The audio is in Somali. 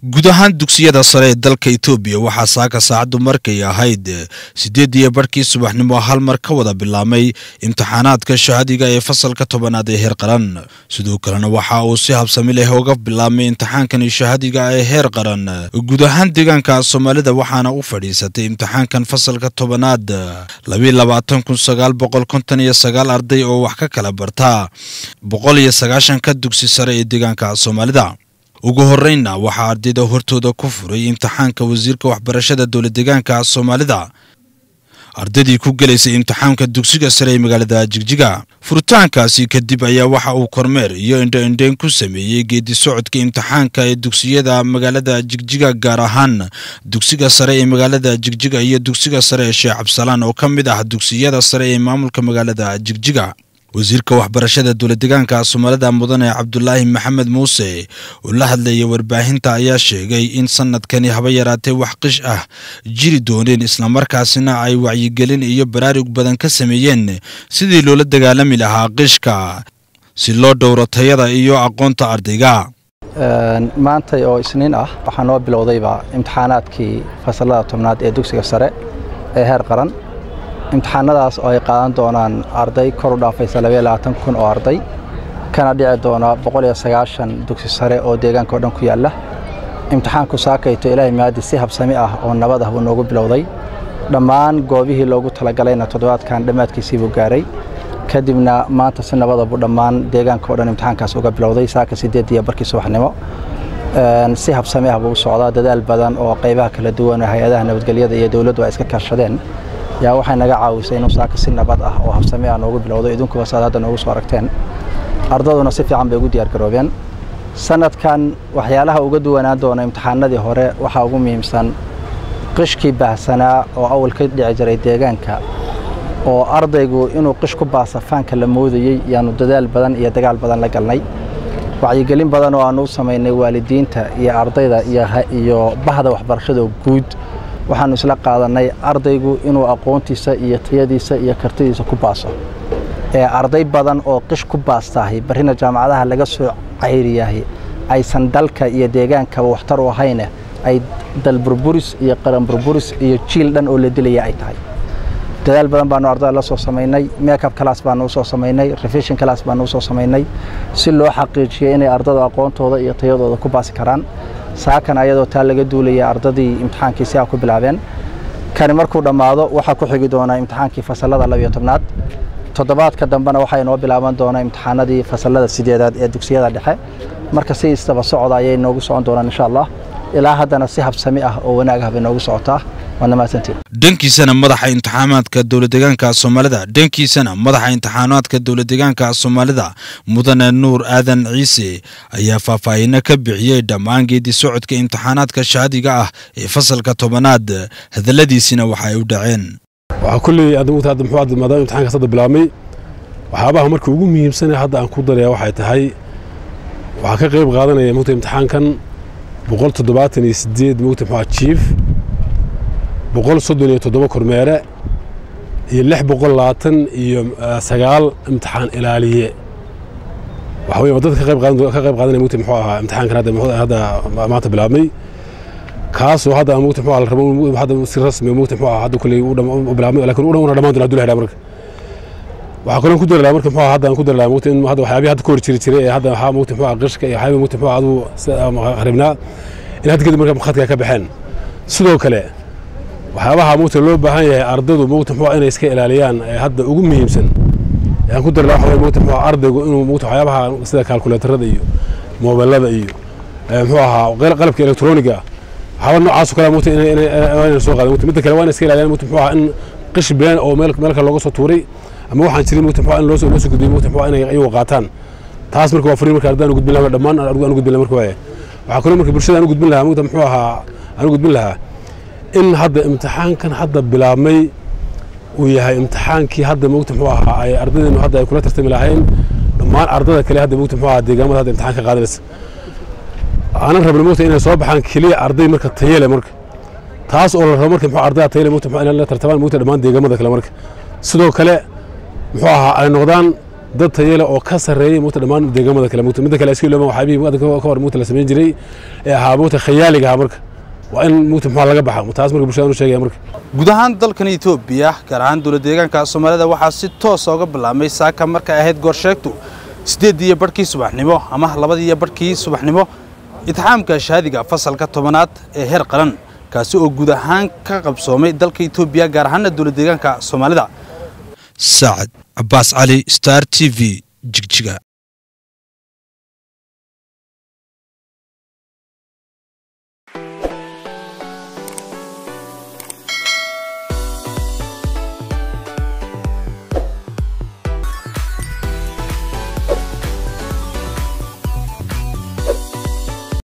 guud ahaan dugsiyada sare ee dalka etoobiya waxaa saaka saacaddu markay ahayd siddeed iyo barhkii subaxnimo hal mar ka wada bilaabmay imtixaanaadka shahadiga ee fasalka tobanaad ee heer qaran sidoo kalena waxa uu si habsami leh uga bilaabmay imtixaankani shahadiga ee heer qaran guud ahaan deegaanka soomaalida waxaana u fadhiisatay imtixaankan fasalka tobanaad labiiy labaatan kun sagaal boqol konton iyo sagaal arday oo wax ka kala barta boqol iyo sagaashanka dugsi sare ee deegaanka soomaalida ugu horreynna waxaa ardayda hortooda ku furay imtixaanka wasiirka waxbarashada dowlad deegaanka soomaalida ardaydii ku gelaysay imtixaanka dugsiga sare ee magaalada jigjiga furitaankaasi kadib ayaa waxa uu kormeer iyo indho-indheyn ku sameeyey geedi socodka imtixaanka ee dugsiyada magaalada jigjiga gaar ahaan dugsiga sare ee magaalada jigjiga iyo dugsiga sare ee sheekh cabsalaan oo ka mid ah dugsiyada sare ee maamulka magaalada jigjiga wasiirka waxbarashada dowladdeegaanka soomaalida mudane cabdulaahi maxamed muuse oo la hadlayay warbaahinta ayaa sheegay in sanadkani haba yaraatee wax qish ah jiri dooneen islamarkaasina ay wacyigelin iyo baraarug badan ka sameeyeen sidii loola dagaalami lahaa qishka si loo dhowro tayada iyo aqoonta ardayga maantay oo isniin ah waxaa noo bilowdayba imtixaanaadkii fasalada tobnaad ee dugsiga sare ee heer qaran imtixaanadaas oo ay qaadan doonaan arday kor u dhaafaysa labayabaatan kun oo arday kana dhici doona boqol iyo sagaashan dugsi sare oo deegaanka oo dhan ku yaalla imtixaanku saakayto ilaahay maadi si habsami ah oo nabad ah buu noogu bilowday dhammaan goobihii loogu talagalayna toddobaadkan dhammaadkiisii buu gaaray kadibna maanta si nabada buu dhammaan deegaanka o dhan imtixaankaas uga bilowday saaka siddeed iyo barkii subaxnimo si habsami ah buu u socdaa dadaal badan oo qaybaha kala duwan hay-adaha nabadgelyada iyo dowladdu ay iska kaashadeen yaa waxay naga caawisay inuu saaka si nabad ah oo habsami ah noogu bilowdo idinkuba saad hadda noogu soo aragteen ardaduna si fiican bay ugu diyaargaroobeen sanadkan waxyaalaha uga duwanaan doona imtixaanadii hore waxaa ugu muhiimsan qishkii baahsanaa oo awal ka dhici jiray deegaanka oo ardaygu inuu qish ku baasa faanka la moodayey yaanu dadaal badan iyo dagaal badan la galnay wacyigelin badan oo aanu u samaynay waalidiinta iyo ardayda iyo bahda waxbarashada guud waxaanu isla qaadanay ardaygu inuu aqoontiisa iyo tayadiisa iyo kartidiisa ku baaso ee arday badan oo qish ku baastahay barrina jaamacadaha laga soo cayriyahay aysan dalka iyo deegaankaba waxtar u ahayne ay dalburburis iyo qaranburburis iyo jiil dhan oo la dilaya ay tahay dadaal badan baanu ardada la soo samaynay makeup class baanu usoo samaynay revision class baanu usoo samaynay si loo xaqiijiyo inay ardada aqoontooda iyo tayadooda ku baasi karaan saakan ayadoo taa laga duulaya ardadii imtixaankii si a ku bilaabeen kani markuu dhammaado waxaa ku xigi doonaa imtixaankii fasalada labiyo tobnaad toddobaadka dambena waxaa inoo bilaaban doonaa imtixaanadii fasalada sideedaad ee dugsiyada dhexe marka si istaba socda ayay noogu socon doonaan insha allah ilaa haddana si habsami ah oo wanaag ah bay noogu socotaa waadna mahadsantiin dhankiisana madaxa imtixaanaadka dowladdeegaanka soomaalida dhankiisana madaxa imtixaanaadka dowladdeegaanka soomaalida mudane nuur aadan ciise ayaa faahfaahino ka bixiyey dhammaan geedi socodka imtixaanaadka shahadiga ah ee fasalka tobanaad hadalladiisina waxa ay u dhaceen waxaa kulley adamugta hadda muxuu hadda maadaama imtixaankaas hadda bilaabmay waxyaabaha marka ugu muhiimsanee hadda aan ku daraya waxay tahay waxaa ka qayb qaadanaya mugta imtixaankan boqol toddobaatan iyo siddeed mugta muxuu jiif boqol soddon iyo toddoba kormeere iyo lix boqol labaatan iyo sagaal imtixaan ilaaliye waxa weeye dadka ka qayb qaadan ka qayb qaadanaya mugta muxuu ahaa imtixaankan hadda hadda maanta bilaabmay kaasoo hadda mugta muxuu la rabo hadda si rasmi mugta muxuu ahaa hadda kulley u bilaabmay laakiin u dhan dhamaan doona hadduu la xidhaa marka waxaa kaloo ku dari lahaa marka muxuu hadda aan ku dari lahaa mugta in hadda waxyaabihi hadda ka hor jiri jiray ee hadda waxaa mugta muxuu qishka iyo waxyaabihi mugta muxuu adigu qaribnaa in hadda kadib marka khadka ka baxeen sidoo kale waxyaabaha mugta loo baahan yahay ardaydu mugta muxuu inay iska ilaaliyaan ee hadda ugu muhiimsan aan ku dari lahaa waxa mugta muxuu ardaygu inuu mugta waxyaabaha sida kalkuleetarada iyo moobelada iyo muxuu ahaa qalabka elektroniga waxyaaba noocaas oo kale mugta inay soo qaadan midda kale waa inay iska ilaaliyaan mugta muxuu in qish been oo meel meel kale looga soo tuuray ama waxaan jirin mugta muxuu in loo soo loo soo gudbiyay mugta muxuu inay iyagu qaataan taas marka waa fariin marka ardayda aan gudbin lahaa dhammaan aan gudbin lahaa marka waaye waxaa kaloo marka bulshada aan u gudbin lahaa mugta muxuu ahaa aan u gudbin lahaa in hadda imtixaankan hadda bilaabmay uu yahay imtixaankii hadda mugta muxuu ahaa ay ardaydeenu hadda ay kula tartami lahayn dhammaan ardada kale hadda mugta muxuu ahaa deegaamada hadda imtixaan ka qaadanaysa aanan rabin mugta inay soo baxaan keliya arday marka tayale marka taas oo la rabo marka muxuu ardayda tayale mugta muxuu inay la tartamaan mugta dhammaan deegaamada kale marka sidoo kale muxuu ahaa ay noqdaan dad tayale oo ka sarreeyay mugta dhammaan deegaamada kale mugta midda kale iska ilooban waxyaabihii mugta ka hor mugta la samayn jiray ee ahaa mugta khayaaliga ahaa marka waa in mugta muxuu laga baxa taas marka bulshada u sheegaya marka guud ahaan dalkan etoobiya gaar ahaan dowlad deegaanka soomaalida waxaa si toosa uga bilaabmay saaka markay ahayd goorsheegtu siddeeddii iyo barhkii subaxnimo ama labadii iyo barhkii subaxnimo itixaamka shahaadiga fasalka tobanaad ee heer qaran kaasi oo guud ahaan ka qabsoomay dalka etoobiya gaar ahaana dowlad deegaanka soomaalida saacad cabaas cali star t v jigjiga